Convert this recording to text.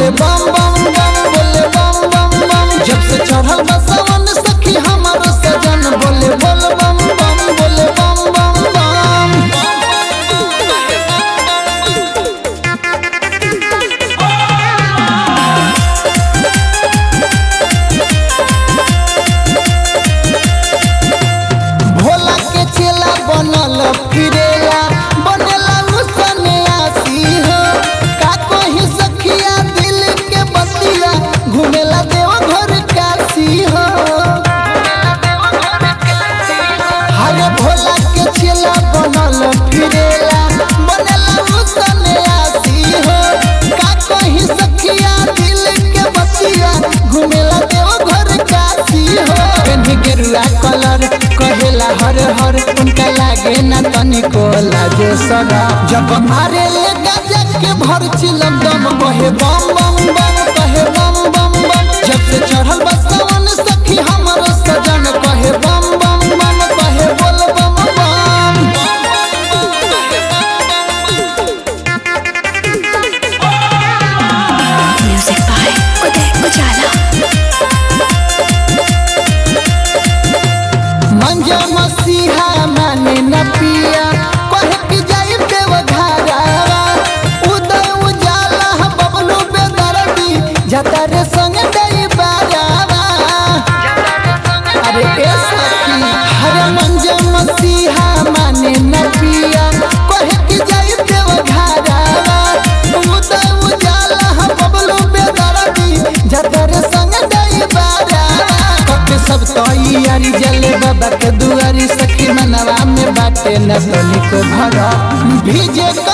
बोले बम बम बम बोले बम बम बम जब से चढ़ल बा सावन सखी हमारो सजन बोले बोल बम बम बोले बम बम बम भोला के चेला बनल फिरेला बनेला उसने आसी हो का कोही सखिया दिल के बतिया घूमेला देव घर काशी हो हरे भोला के चेला बनल फिरेला बनेला उसने आसी हो का कोही सखिया दिल के बतिया घूमेला देव घर काशी हो पेन्ही गेरुआ कलर कहेला हर हर उनका लागे ना तनिको लागे सगा जब मारे ले गजा के भर चिलम दम कहे बम बम बम कहे बम बम बम जब से चढ़ल बसवन सखी हमर सजन कहे बम बम बम कहे बोल बम बम Music by Uday Ujala. मंजा मसीहा माने न पिया कहे कि जाई देव घरावा उदय उजाला बबलू बेदरदी जता रे संग दई बारावा अरे ए सखी हरे मंजा मसीहा माने न पिया कहे कि जाई देव घरावा उदय उजाला बबलू बेदरदी जता रे संग दई बारावा कके सब तैयारी जले बाबा के दुआरी सखी मनवा में बाटे न तनिको भरा भीजे